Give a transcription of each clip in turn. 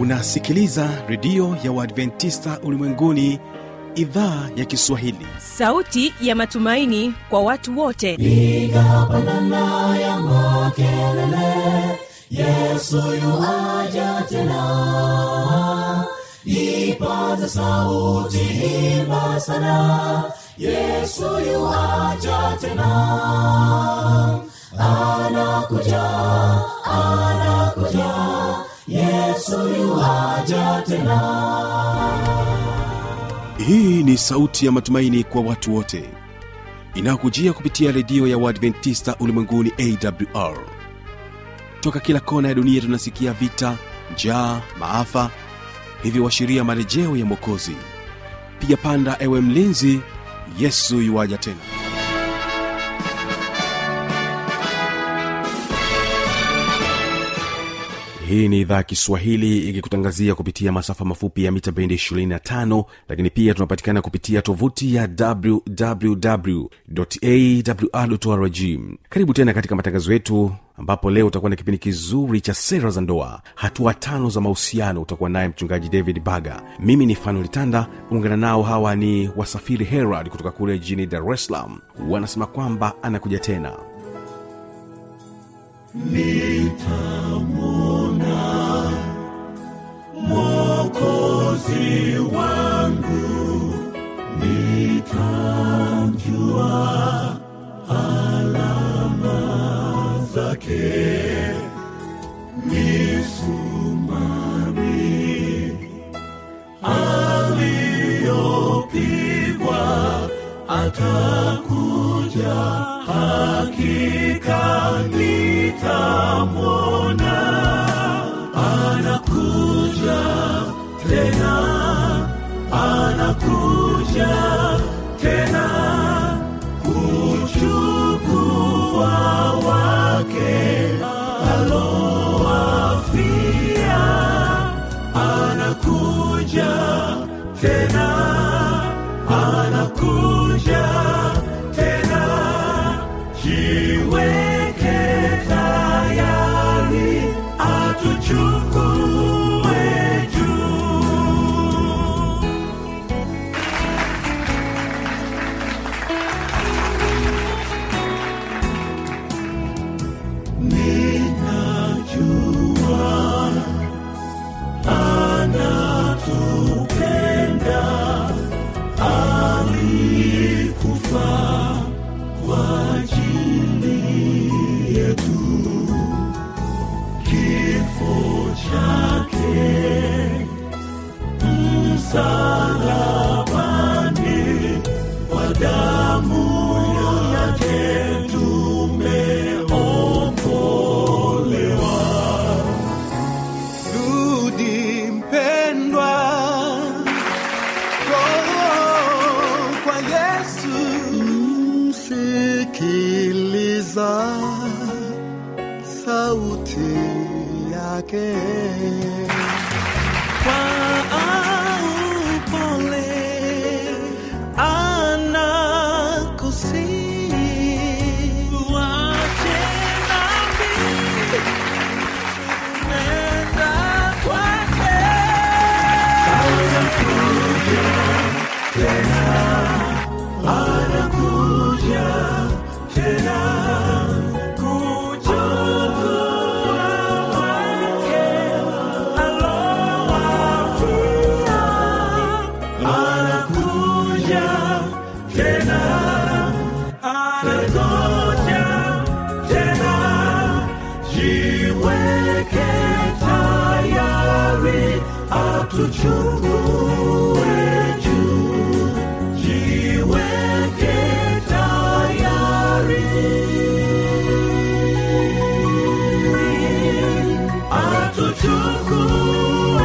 unasikiliza redio ya uadventista ulimwenguni idhaa ya kiswahili sauti ya matumaini kwa watu wote piga pandana ya makelele yesu yuaja tena ipaza sauti himba sana yesu yuaja tena anakuja anakuja yesu yuaja tena hii ni sauti ya matumaini kwa watu wote inayokujia kupitia redio ya uadventista ulimwenguni awr toka kila kona ya dunia tunasikia vita njaa maafa hivyo washiria marejeo ya mwokozi piga panda ewe mlinzi yesu yuwaja tena hii ni idhaa ya kiswahili ikikutangazia kupitia masafa mafupi ya mita bendi 25 lakini pia tunapatikana kupitia tovuti ya wwwawrrg karibu tena katika matangazo yetu ambapo leo utakuwa na kipindi kizuri cha sera za ndoa hatua tano za mahusiano utakuwa naye mchungaji david baga mimi ni fanolitanda ungana nao hawa ni wasafiri herald kutoka kule jijini dar es salaam wanasema kwamba anakuja tena mwokozi wangu nitamjua alama zake misumari aliyopigwa atakuja hakika nitamwona anakuja tena anakuja tena kuchukua wake alowafia anakuja tena anakuja tena jiweke tayari atuchukue juu ninajua anatupenda alikufa kwa ajili yetu kifo chake msalabani kwa damu yake tumeokolewa rudi mpendwa oh, kwa yesu msikiliza sauti yake kwa upole anakusihi wache dhambi nenda kwake anakuja tena kuchukua wake alowafia anakuja tena anakuja tena jiweke tayari atuchukue juu jiweke tayari atuchukue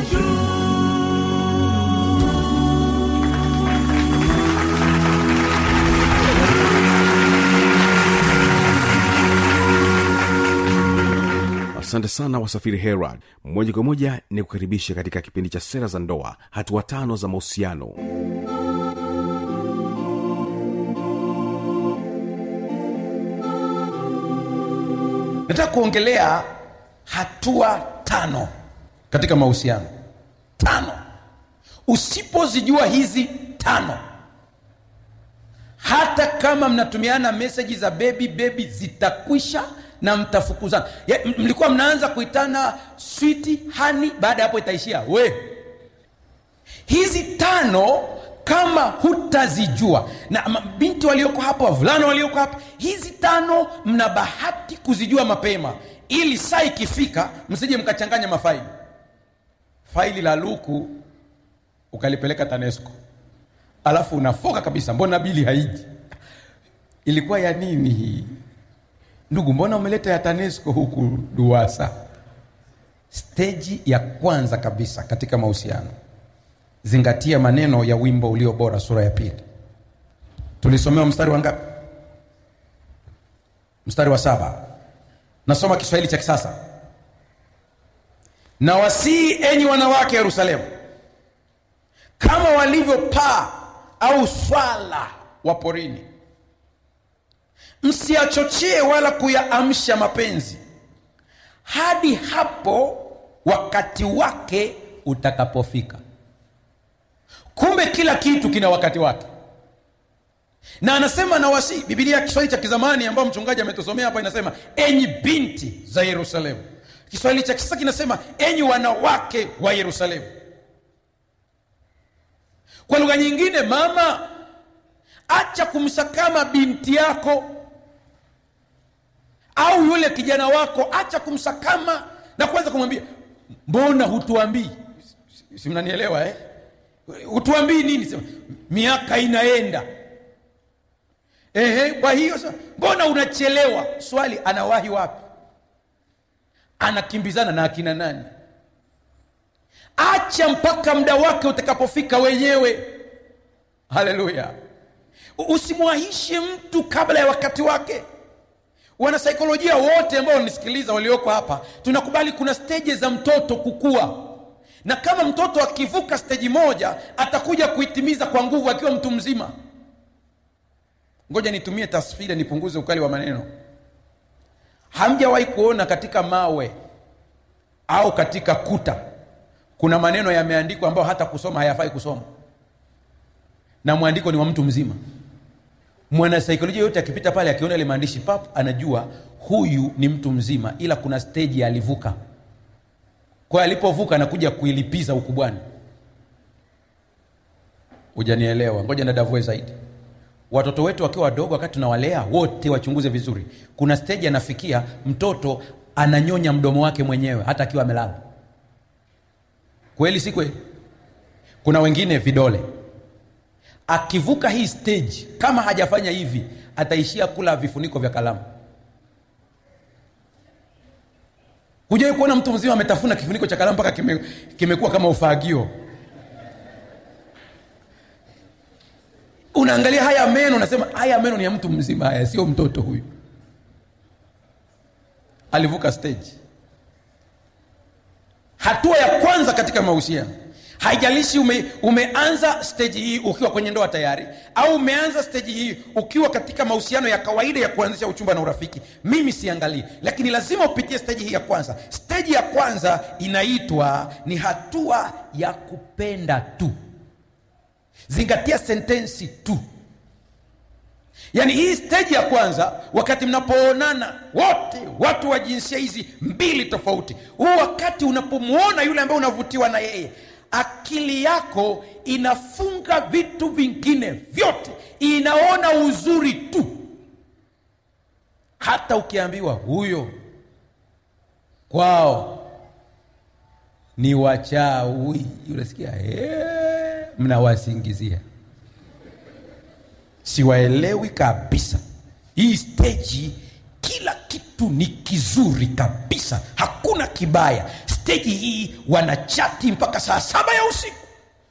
asante sana wasafiri herald moja kwa moja ni kukaribisha katika kipindi cha sera za ndoa hatua tano za mahusiano nataka kuongelea hatua tano katika mahusiano tano usipozijua hizi tano hata kama mnatumiana meseji za bebi bebi zitakwisha na mtafukuzana Ya, m- mlikuwa mnaanza kuitana switi hani baada ya hapo itaishia we hizi tano kama hutazijua na ma- binti walioko hapa wavulana walioko hapa hizi tano mna bahati kuzijua mapema ili saa ikifika msije mkachanganya mafaili faili la luku ukalipeleka tanesco alafu unafoka kabisa mbona bili haiji ilikuwa ya nini hii ndugu mbona umeleta ya tanesco huku duasa steji ya kwanza kabisa katika mahusiano zingatia maneno ya wimbo ulio bora sura ya pili tulisomewa mstari wa ngapi mstari wa saba nasoma kiswahili cha kisasa na wasii enyi wanawake yerusalemu kama walivyo paa au swala wa porini msiyachochee wala kuyaamsha mapenzi hadi hapo wakati wake utakapofika kumbe kila kitu kina wakati wake na anasema na wasi bibilia kiswahili cha kizamani ambayo mchungaji ametusomea hapa inasema enyi binti za yerusalemu kiswahili cha kisasa kinasema enyi wanawake wa yerusalemu kwa lugha nyingine mama acha kumsakama binti yako au yule kijana wako acha kumsakama na kuanza kumwambia mbona hutuambii Si- si mnanielewa eh? hutuambii nini sema miaka inaenda Ehe, kwa hiyo sasa mbona unachelewa swali anawahi wapi anakimbizana na akina nani acha mpaka muda wake utakapofika wenyewe haleluya U- usimwahishe mtu kabla ya wakati wake wanasaikolojia wote ambao wanisikiliza walioko hapa tunakubali kuna steji za mtoto kukua na kama mtoto akivuka steji moja atakuja kuitimiza kwa nguvu akiwa mtu mzima ngoja nitumie tasfira nipunguze ukali wa maneno hamjawahi kuona katika mawe au katika kuta kuna maneno yameandikwa ambayo hata kusoma hayafai kusoma na mwandiko ni wa mtu mzima mwanasaikolojia yote akipita pale akiona ile maandishi pap anajua huyu ni mtu mzima ila kuna steji alivuka kwa hiyo alipovuka anakuja kuilipiza ukubwani hujanielewa ngoja nadavue zaidi watoto wetu wakiwa wadogo wakati tunawalea wote wachunguze vizuri kuna steji anafikia mtoto ananyonya mdomo wake mwenyewe hata akiwa amelala kweli si kweli kuna wengine vidole akivuka hii stage kama hajafanya hivi ataishia kula vifuniko vya kalamu hujawai kuona mtu mzima ametafuna kifuniko cha kalamu mpaka kime, kimekuwa kama ufagio unaangalia haya meno unasema haya meno ni ya mtu mzima haya sio mtoto huyu alivuka stage hatua ya kwanza katika mahusiano haijalishi ume, umeanza steji hii ukiwa kwenye ndoa tayari au umeanza steji hii ukiwa katika mahusiano ya kawaida ya kuanzisha uchumba na urafiki mimi siangalii lakini lazima upitie steji hii ya kwanza steji ya kwanza inaitwa ni hatua ya kupenda tu zingatia sentensi tu yaani hii steji ya kwanza wakati mnapoonana wote watu wa jinsia hizi mbili tofauti huu wakati unapomwona yule ambaye unavutiwa na yeye akili yako inafunga vitu vingine vyote inaona uzuri tu hata ukiambiwa huyo kwao ni wachawi unasikia "Eh, mnawasingizia siwaelewi kabisa hii steji kila kitu ni kizuri kabisa hakuna kibaya steji hii wanachati mpaka saa saba ya usiku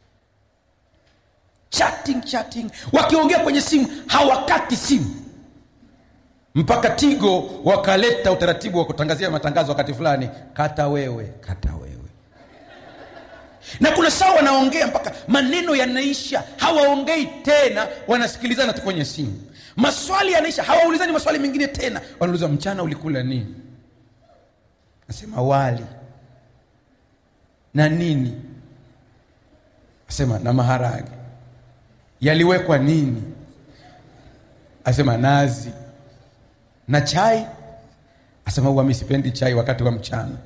chatting chatting wakiongea kwenye simu hawakati simu mpaka tigo wakaleta utaratibu wa kutangazia matangazo wakati fulani kata wewe kata wewe na kuna saa wanaongea mpaka maneno yanaisha hawaongei tena wanasikilizana tu kwenye simu maswali yanaisha hawaulizani maswali mengine tena wanauliza mchana ulikula nini nasema wali na nini asema na maharage yaliwekwa nini asema nazi na chai asema huwa mi sipendi chai wakati wa mchana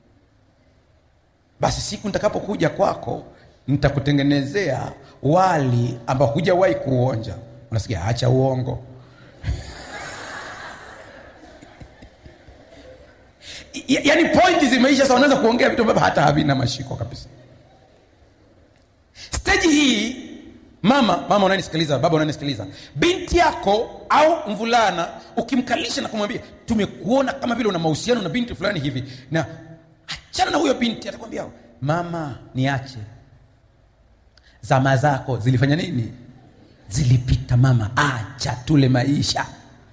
basi siku nitakapokuja kwako nitakutengenezea wali ambao hujawahi kuonja unasikia acha uongo Ya- yaani pointi zimeisha sasa unaweza kuongea vitu ambavyo hata havina mashiko kabisa steji hii mama mama unanisikiliza baba unanisikiliza binti yako au mvulana ukimkalisha na kumwambia tumekuona kama vile una mahusiano na binti fulani hivi na achana na huyo binti atakwambia mama niache zama zako zilifanya nini zilipita mama acha tule maisha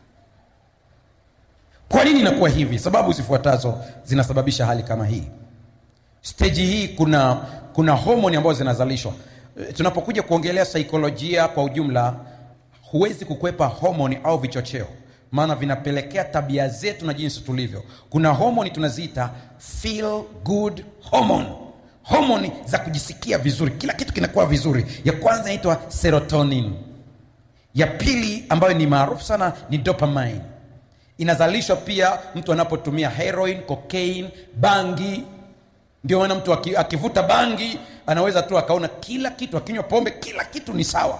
kwa nini inakuwa hivi sababu zifuatazo zinasababisha hali kama hii steji hii kuna kuna homoni ambazo zinazalishwa E, tunapokuja kuongelea saikolojia kwa ujumla huwezi kukwepa homoni au vichocheo maana vinapelekea tabia zetu na jinsi tulivyo kuna homoni tunaziita feel good hormone homoni za kujisikia vizuri kila kitu kinakuwa vizuri ya kwanza inaitwa serotonin ya pili ambayo ni maarufu sana ni dopamine inazalishwa pia mtu anapotumia heroin cocaine bangi ndio maana mtu aki- akivuta bangi anaweza tu akaona kila kitu akinywa pombe kila kitu ni sawa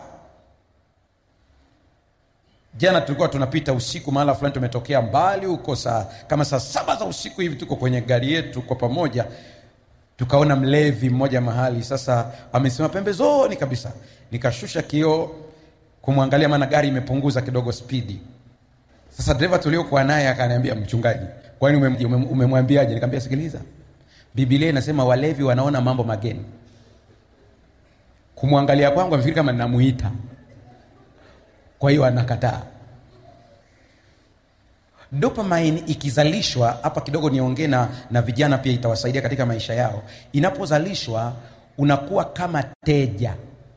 jana tulikuwa tunapita usiku mahala fulani tumetokea mbali huko saa kama saa saba za usiku hivi tuko kwenye gari yetu kwa pamoja tukaona mlevi mmoja mahali sasa amesimama pembezoni kabisa nikashusha kioo kumwangalia maana gari imepunguza kidogo spidi sasa dereva tuliokuwa naye akaniambia mchungaji kwani umem- umem- umemwambiaje nikamwambia sikiliza bibilia inasema walevi wanaona mambo mageni kumwangalia kwangu amefikiri kama namuita kwa hiyo anakataa dopamine ikizalishwa hapa kidogo niongee na, na vijana pia itawasaidia katika maisha yao inapozalishwa unakuwa kama teja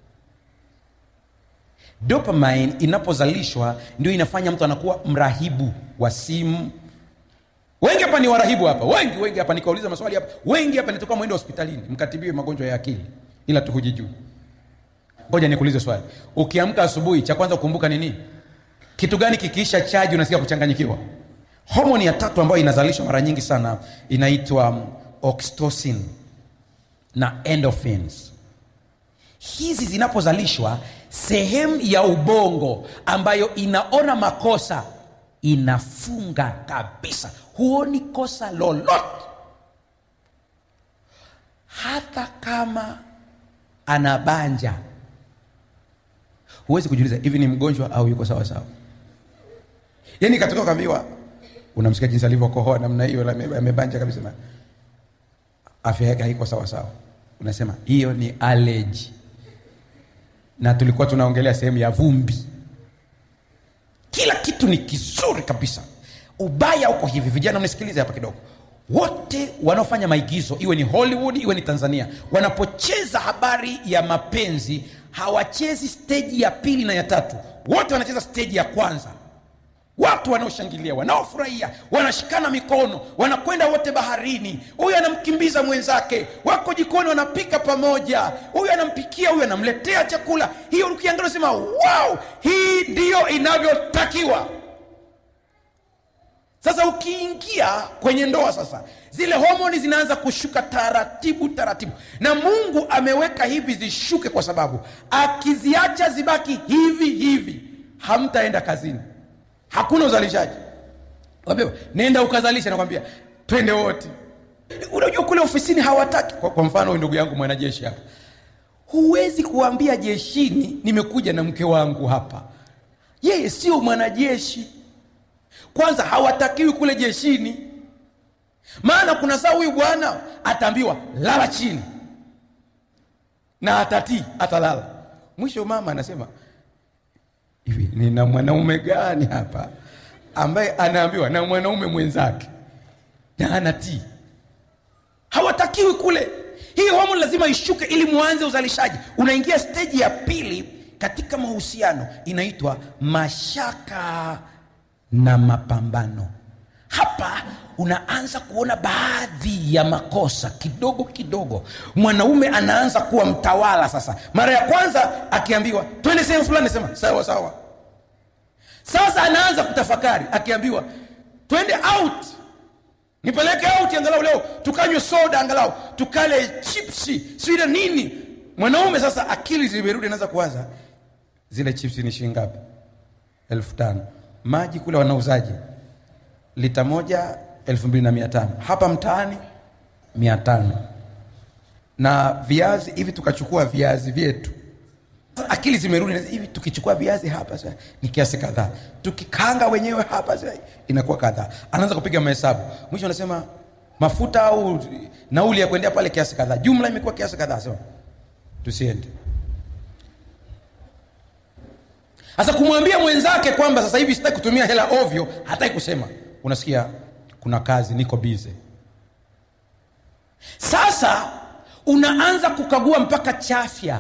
dopamine inapozalishwa ndio inafanya mtu anakuwa mrahibu wa simu wengi hapa ni warahibu hapa wengi wengi hapa nikauliza maswali hapa wengi hapa nitoka mwende hospitalini mkatibiwe magonjwa ya akili ila tu hujijui ngoja nikuulize swali ukiamka asubuhi cha kwanza kukumbuka ni nini kitu gani kikiisha chaji unasikia kuchanganyikiwa homoni ya tatu ambayo inazalishwa mara nyingi sana inaitwa um, oxytocin na endorphins hizi zinapozalishwa sehemu ya ubongo ambayo inaona makosa inafunga kabisa huoni kosa lolote hata kama anabanja huwezi kujiuliza hivi ni mgonjwa au yuko sawa sawa yani katoka kaambiwa unamsikia jinsi alivyokohoa namna hiyo na ame- amebanja kabisa na afya yake haiko sawa sawa unasema hiyo ni allergy na tulikuwa tunaongelea sehemu ya vumbi kila kitu ni kizuri kabisa ubaya uko hivi vijana mnisikilize hapa kidogo wote wanaofanya maigizo iwe ni hollywood iwe ni tanzania wanapocheza habari ya mapenzi hawachezi steji ya pili na ya tatu wote wanacheza steji ya kwanza watu wanaoshangilia wanaofurahia wanashikana mikono wanakwenda wote baharini huyu anamkimbiza mwenzake wako jikoni wanapika pamoja huyu anampikia huyu anamletea chakula hiyo ukiangalia unasema wow hii ndiyo inavyotakiwa sasa ukiingia kwenye ndoa sasa zile homoni zinaanza kushuka taratibu taratibu na mungu ameweka hivi zishuke kwa sababu akiziacha zibaki hivi hivi hamtaenda kazini hakuna uzalishaji Waambiwa, nenda ukazalisha nakwambia twende wote unajua kule ofisini hawataki kwa, kwa mfano huyu ndugu yangu mwanajeshi hapa huwezi kuambia jeshini nimekuja na mke wangu hapa yeye sio mwanajeshi kwanza hawatakiwi kule jeshini maana kuna saa huyu bwana ataambiwa lala chini na atatii atalala mwisho mama anasema hivi nina mwanaume gani hapa ambaye anaambiwa na mwanaume mwenzake na anatii hawatakiwi kule hii homoni lazima ishuke ili mwanze uzalishaji unaingia steji ya pili katika mahusiano inaitwa mashaka na mapambano hapa unaanza kuona baadhi ya makosa kidogo kidogo mwanaume anaanza kuwa mtawala sasa mara ya kwanza akiambiwa twende sehemu fulani sema sawa sawa sasa anaanza kutafakari akiambiwa twende out nipeleke out angalau leo tukanywe soda angalau tukale chipsi sile nini mwanaume sasa akili zimerudi anaanza kuwaza zile chipsi ni shilingi ngapi elfu tano maji kule wanauzaji lita moja elfu mbili na mia tano hapa mtaani mia tano na viazi hivi tukachukua viazi vyetu Sasa akili zimerudi na hivi tukichukua viazi hapa sasa ni kiasi kadhaa tukikanga wenyewe hapa sasa inakuwa kadhaa anaanza kupiga mahesabu mwisho anasema mafuta au nauli ya kuendea pale kiasi kadhaa jumla imekuwa kiasi kadhaa sema tusiende sasa kumwambia mwenzake kwamba sasa hivi sitaki kutumia hela ovyo hataki kusema unasikia kuna kazi niko bize sasa unaanza kukagua mpaka chafya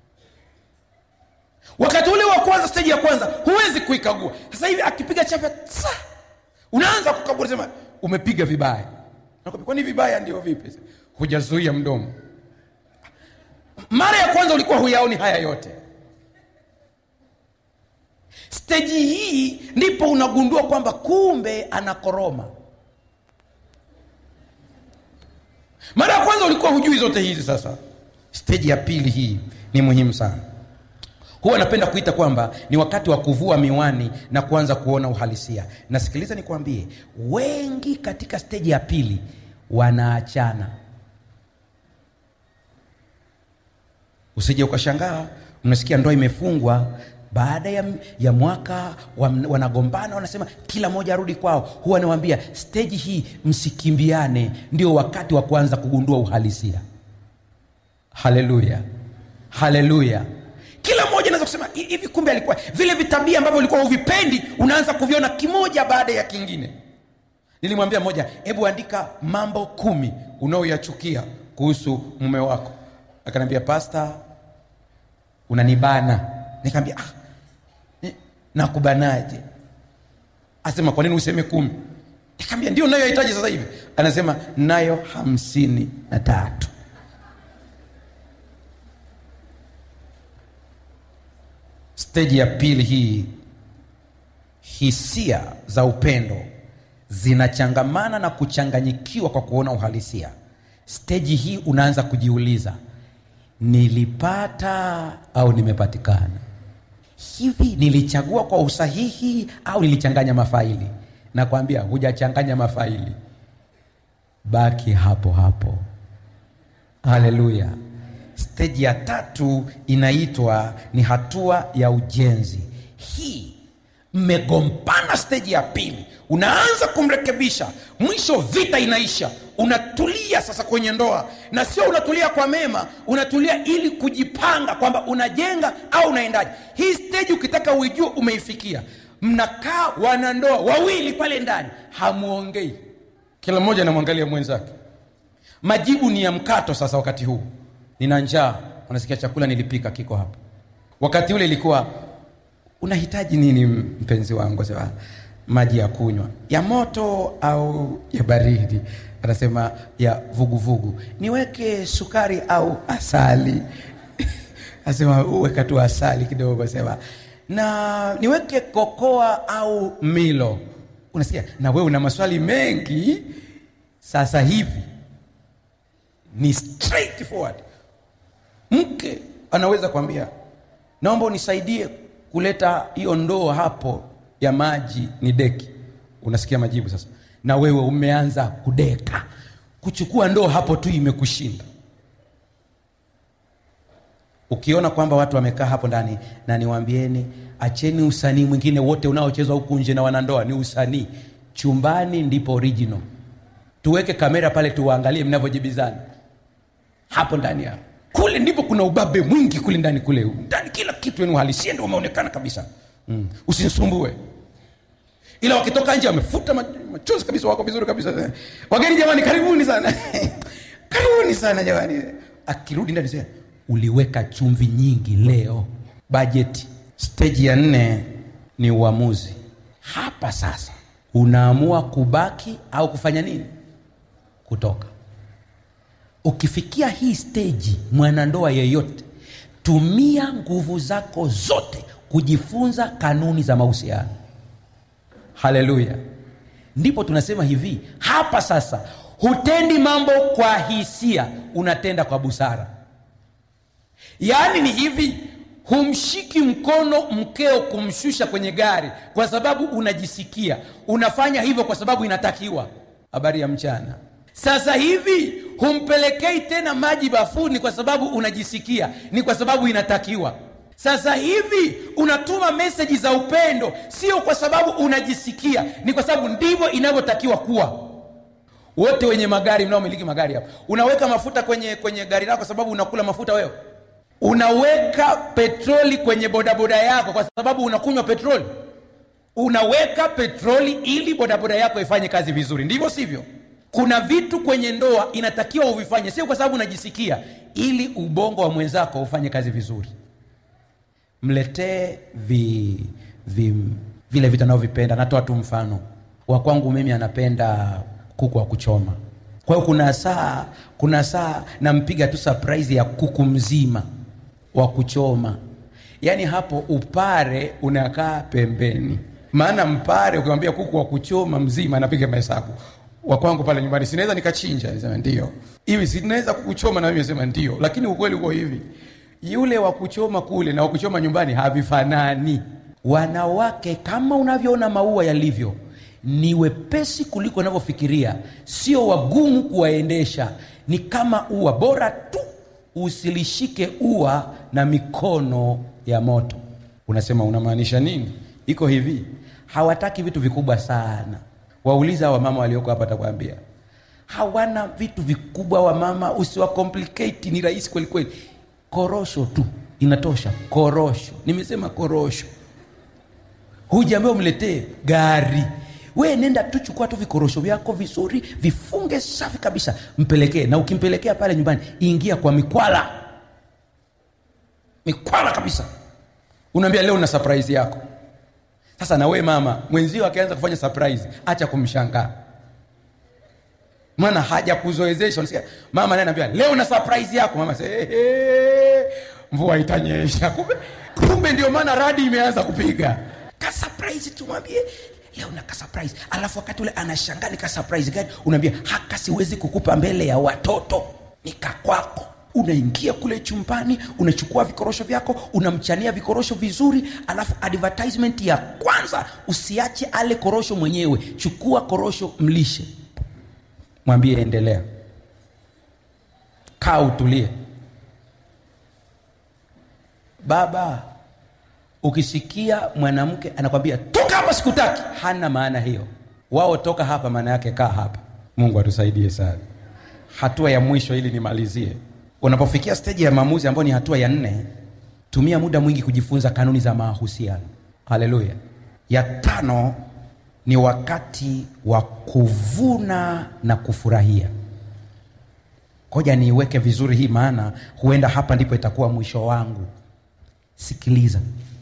wakati ule wa kwanza steji ya kwanza huwezi kuikagua sasa hivi akipiga chafya tsa, unaanza kukagua unasema umepiga vibaya Nakwambia, kwani vibaya ndio vipi hujazuia mdomo mara ya kwanza ulikuwa huyaoni haya yote steji hii ndipo unagundua kwamba kumbe anakoroma mara ya kwanza ulikuwa hujui zote hizi sasa steji ya pili hii ni muhimu sana huwa napenda kuita kwamba ni wakati wa kuvua miwani na kuanza kuona uhalisia nasikiliza nikwambie wengi katika steji ya pili wanaachana usije ukashangaa unasikia ndoa imefungwa baada ya, ya mwaka wa, wanagombana wanasema kila mmoja arudi kwao huwa nawambia steji hii msikimbiane ndio wakati wa kuanza kugundua uhalisia haleluya haleluya kila mmoja anaweza kusema "Hi- hivi kumbe alikuwa vile vitabia ambavyo ulikuwa huvipendi unaanza kuviona kimoja baada ya kingine nilimwambia mmoja hebu andika mambo kumi unaoyachukia kuhusu mume wako akaniambia pasta unanibana nikaambia ah, ni- nakubanaje asema kwa nini useme kumi nikaambia ndio nayohitaji sasa hivi anasema nayo hamsini na tatu steji ya pili hii hisia za upendo zinachangamana na kuchanganyikiwa kwa kuona uhalisia steji hii unaanza kujiuliza nilipata au nimepatikana hivi nilichagua kwa usahihi au nilichanganya mafaili nakwambia hujachanganya mafaili baki hapo hapo haleluya steji ya tatu inaitwa ni hatua ya ujenzi hii mmegombana steji ya pili unaanza kumrekebisha mwisho vita inaisha unatulia sasa kwenye ndoa na sio unatulia kwa mema unatulia ili kujipanga kwamba unajenga au unaendaje hii steji ukitaka uijue umeifikia mnakaa wanandoa wawili pale ndani hamwongei kila mmoja anamwangalia mwenzake majibu ni ya mkato sasa wakati huu nina njaa unasikia chakula nilipika kiko hapa wakati ule ilikuwa unahitaji nini mpenzi wangu sema maji ya kunywa ya moto au ya baridi anasema ya vuguvugu vugu. niweke sukari au asali asema weka tu asali kidogo sema na niweke kokoa au milo unasikia na wewe una maswali mengi sasa hivi ni straightforward mke anaweza kwambia naomba unisaidie kuleta hiyo ndoo hapo ya maji ni deki unasikia majibu sasa na wewe umeanza kudeka kuchukua ndoo hapo tu imekushinda ukiona kwamba watu wamekaa hapo ndani na niwaambieni acheni usanii mwingine wote unaochezwa huku nje na wanandoa ni usanii chumbani ndipo original tuweke kamera pale tuwaangalie mnavyojibizana hapo ndani hapo kule ndipo kuna ubabe mwingi kule ndani kule ndani kila kitu yani uhalisia ndio umeonekana kabisa mm. usinisumbue ila wakitoka nje wamefuta ma- machozi kabisa wako vizuri kabisa wageni jamani karibuni sana karibuni sana jamani akirudi ndani sema uliweka chumvi nyingi leo bajeti steji ya nne ni uamuzi hapa sasa unaamua kubaki au kufanya nini kutoka ukifikia hii steji mwanandoa yeyote tumia nguvu zako zote kujifunza kanuni za mahusiano haleluya ndipo tunasema hivi hapa sasa hutendi mambo kwa hisia unatenda kwa busara yaani ni hivi humshiki mkono mkeo kumshusha kwenye gari kwa sababu unajisikia unafanya hivyo kwa sababu inatakiwa habari ya mchana sasa hivi humpelekei tena maji bafuni kwa sababu unajisikia ni kwa sababu inatakiwa sasa hivi unatuma meseji za upendo sio kwa sababu unajisikia ni kwa sababu ndivyo inavyotakiwa kuwa wote wenye magari mnaomiliki magari hapa unaweka mafuta kwenye kwenye gari lako kwa sababu unakula mafuta wewe unaweka petroli kwenye bodaboda yako kwa sababu unakunywa petroli unaweka petroli ili bodaboda yako ifanye kazi vizuri ndivyo sivyo kuna vitu kwenye ndoa inatakiwa uvifanye sio kwa sababu unajisikia ili ubongo wa mwenzako ufanye kazi vizuri mletee vi, vi, vile vitu anavyovipenda natoa tu mfano wa kwangu mimi anapenda kuku wa kuchoma kwa hiyo kuna saa kuna saa nampiga tu surprise ya kuku mzima wa kuchoma yaani hapo upare unakaa pembeni maana mpare ukimwambia kuku wa kuchoma mzima anapiga mahesabu wa kwangu pale nyumbani sinaweza nikachinja nisema ndio hivi sinaweza kukuchoma na mimi sema ndio lakini ukweli uko hivi yule wa kuchoma kule na wa kuchoma nyumbani havifanani wanawake kama unavyoona maua yalivyo ni wepesi kuliko unavyofikiria sio wagumu kuwaendesha ni kama ua bora tu usilishike ua na mikono ya moto unasema unamaanisha nini iko hivi hawataki vitu vikubwa sana wauliza wamama walioko hapa takwambia hawana vitu vikubwa wamama usiwakomplikati ni rahisi kweli kweli korosho tu inatosha korosho nimesema korosho hujaambia umletee gari we nenda tu chukua tu vikorosho vyako vizuri vifunge safi kabisa mpelekee na ukimpelekea pale nyumbani ingia kwa mikwala mikwala kabisa unaambia leo na surprise yako sasa na we mama mwenzio akianza kufanya surprise acha kumshangaa maana haja kuzoezesha unasikia mama naye anaambia leo na surprise yako mama sasa hey, hey, mvua itanyesha kumbe kumbe ndio maana radi imeanza kupiga ka surprise tumwambie leo na ka surprise alafu wakati ule anashangaa ni ka surprise gani unaambia haka siwezi kukupa mbele ya watoto ni kakwako unaingia kule chumbani unachukua vikorosho vyako unamchania vikorosho vizuri alafu advertisement ya kwanza usiache ale korosho mwenyewe chukua korosho mlishe mwambie endelea kaa utulie baba ukisikia mwanamke anakwambia toka hapa sikutaki hana maana hiyo wao toka hapa maana yake kaa hapa mungu atusaidie sana hatua ya mwisho ili nimalizie unapofikia steji ya maamuzi ambayo ni hatua ya nne tumia muda mwingi kujifunza kanuni za mahusiano haleluya ya tano ni wakati wa kuvuna na kufurahia koja niiweke vizuri hii maana huenda hapa ndipo itakuwa mwisho wangu sikiliza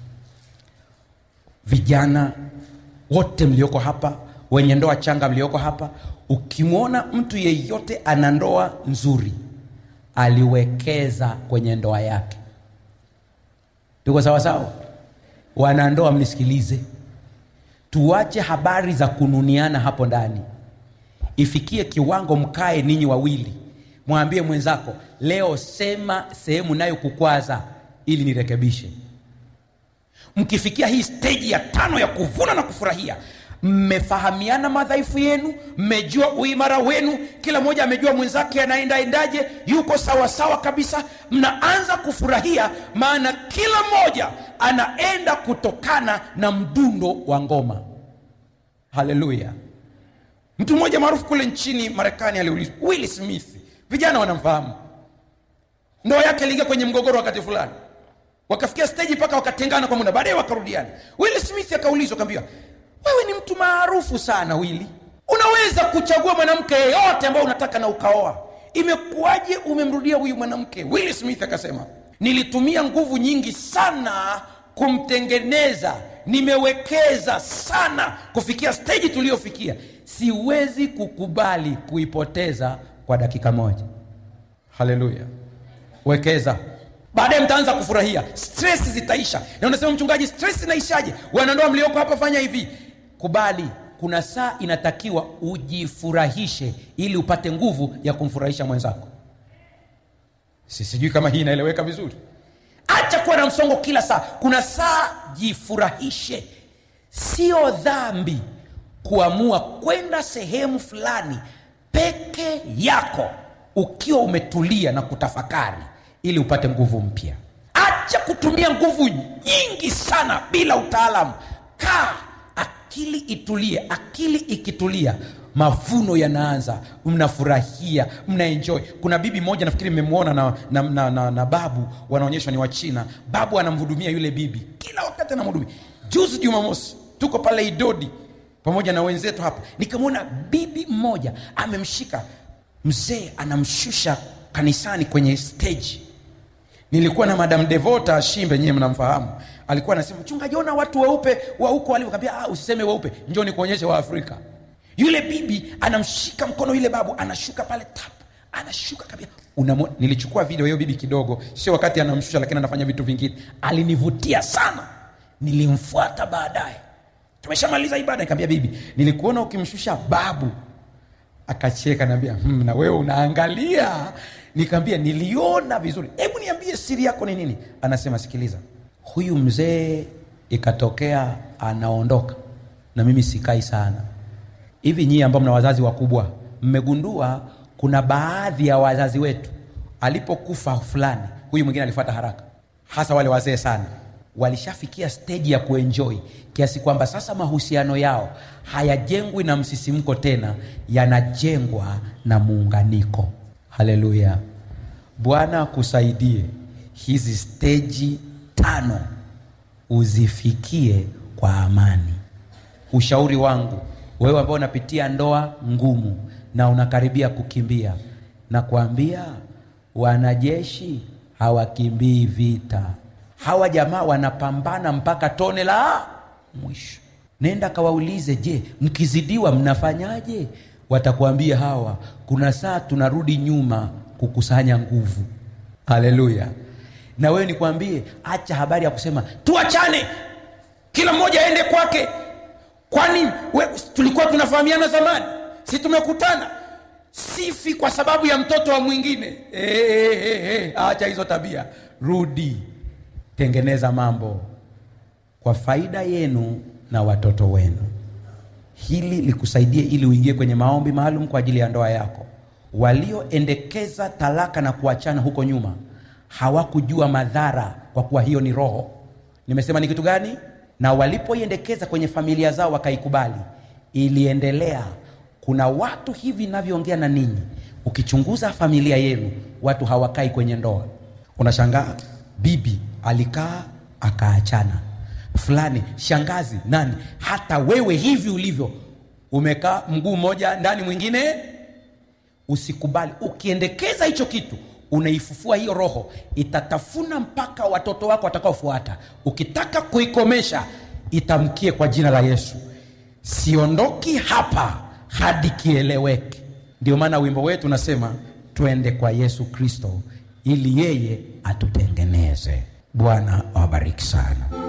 vijana wote mlioko hapa wenye ndoa changa mlioko hapa ukimwona mtu yeyote ana ndoa nzuri aliwekeza kwenye ndoa yake tuko sawasawa wanandoa mnisikilize tuache habari za kununiana hapo ndani ifikie kiwango mkae ninyi wawili mwambie mwenzako leo sema sehemu nayokukwaza ili nirekebishe mkifikia hii steji ya tano ya kuvuna na kufurahia mmefahamiana madhaifu yenu mmejua uimara wenu kila mmoja amejua mwenzake anaendaendaje yuko sawasawa sawa kabisa mnaanza kufurahia maana kila mmoja anaenda kutokana na mdundo wa ngoma haleluya mtu mmoja maarufu kule nchini marekani aliulizwa will smith vijana wanamfahamu ndoa yake iliingia kwenye mgogoro wakati fulani wakafikia steji mpaka wakatengana kwa muda baadaye wakarudiana will smith akaulizwa akaambiwa wewe ni mtu maarufu sana wili unaweza kuchagua mwanamke yeyote ambao unataka na ukaoa imekuwaje umemrudia huyu mwanamke will smith akasema nilitumia nguvu nyingi sana kumtengeneza nimewekeza sana kufikia steji tuliyofikia siwezi kukubali kuipoteza kwa dakika moja haleluya wekeza baadaye mtaanza kufurahia stress zitaisha na unasema mchungaji stress inaishaje wanandoa mlioko hapa fanya hivi kubali kuna saa inatakiwa ujifurahishe ili upate nguvu ya kumfurahisha mwenzako si sijui kama hii inaeleweka vizuri acha kuwa na msongo kila saa kuna saa jifurahishe sio dhambi kuamua kwenda sehemu fulani peke yako ukiwa umetulia na kutafakari ili upate nguvu mpya acha kutumia nguvu nyingi sana bila utaalamu kaa akili itulie akili ikitulia mavuno yanaanza mnafurahia mnaenjoy kuna bibi moja nafikiri mmemwona na, na, na, na, na babu wanaonyeshwa ni wachina babu anamhudumia yule bibi kila wakati anamhudumia juzi jumamosi tuko pale idodi pamoja na wenzetu hapa nikamwona bibi mmoja amemshika mzee anamshusha kanisani kwenye stage nilikuwa na madam devota shimbe nyewe mnamfahamu alikuwa anasema mchungaji ona watu weupe wa huko walivyokaambia ah, usiseme weupe njoo nikuonyeshe wa afrika yule bibi anamshika mkono yule babu anashuka pale tap anashuka kabisa Unamo, nilichukua video hiyo bibi kidogo sio wakati anamshusha lakini anafanya vitu vingine alinivutia sana nilimfuata baadaye tumeshamaliza ibada nikamwambia bibi nilikuona ukimshusha babu akacheka naambia hmm, na wewe unaangalia nikaambia niliona vizuri hebu niambie siri yako ni nini anasema sikiliza huyu mzee ikatokea anaondoka na mimi sikai sana hivi nyie ambao mna wazazi wakubwa mmegundua kuna baadhi ya wazazi wetu alipokufa fulani huyu mwingine alifuata haraka hasa wale wazee sana walishafikia steji ya kuenjoi kiasi kwamba sasa mahusiano yao hayajengwi na msisimko tena yanajengwa na muunganiko haleluya bwana akusaidie hizi steji tano uzifikie kwa amani ushauri wangu wewe ambao unapitia ndoa ngumu na unakaribia kukimbia na kuambia wanajeshi hawakimbii vita hawa jamaa wanapambana mpaka tone la mwisho nenda kawaulize je mkizidiwa mnafanyaje watakuambia hawa kuna saa tunarudi nyuma kukusanya nguvu haleluya na wewe nikwambie acha habari ya kusema tuachane kila mmoja aende kwake kwani we, tulikuwa tunafahamiana zamani si tumekutana sifi kwa sababu ya mtoto wa mwingine e, e, e, e. acha hizo tabia rudi tengeneza mambo kwa faida yenu na watoto wenu hili likusaidie ili uingie kwenye maombi maalum kwa ajili ya ndoa yako walioendekeza talaka na kuachana huko nyuma hawakujua madhara kwa kuwa hiyo ni roho nimesema ni kitu gani na walipoiendekeza kwenye familia zao wakaikubali iliendelea kuna watu hivi navyoongea na ninyi ukichunguza familia yenu watu hawakai kwenye ndoa unashangaa bibi alikaa akaachana fulani shangazi nani hata wewe hivi ulivyo umekaa mguu mmoja ndani mwingine usikubali ukiendekeza hicho kitu unaifufua hiyo roho itatafuna mpaka watoto wako watakaofuata ukitaka kuikomesha itamkie kwa jina la yesu siondoki hapa hadi kieleweke ndio maana wimbo wetu unasema twende kwa yesu kristo ili yeye atutengeneze bwana awabariki sana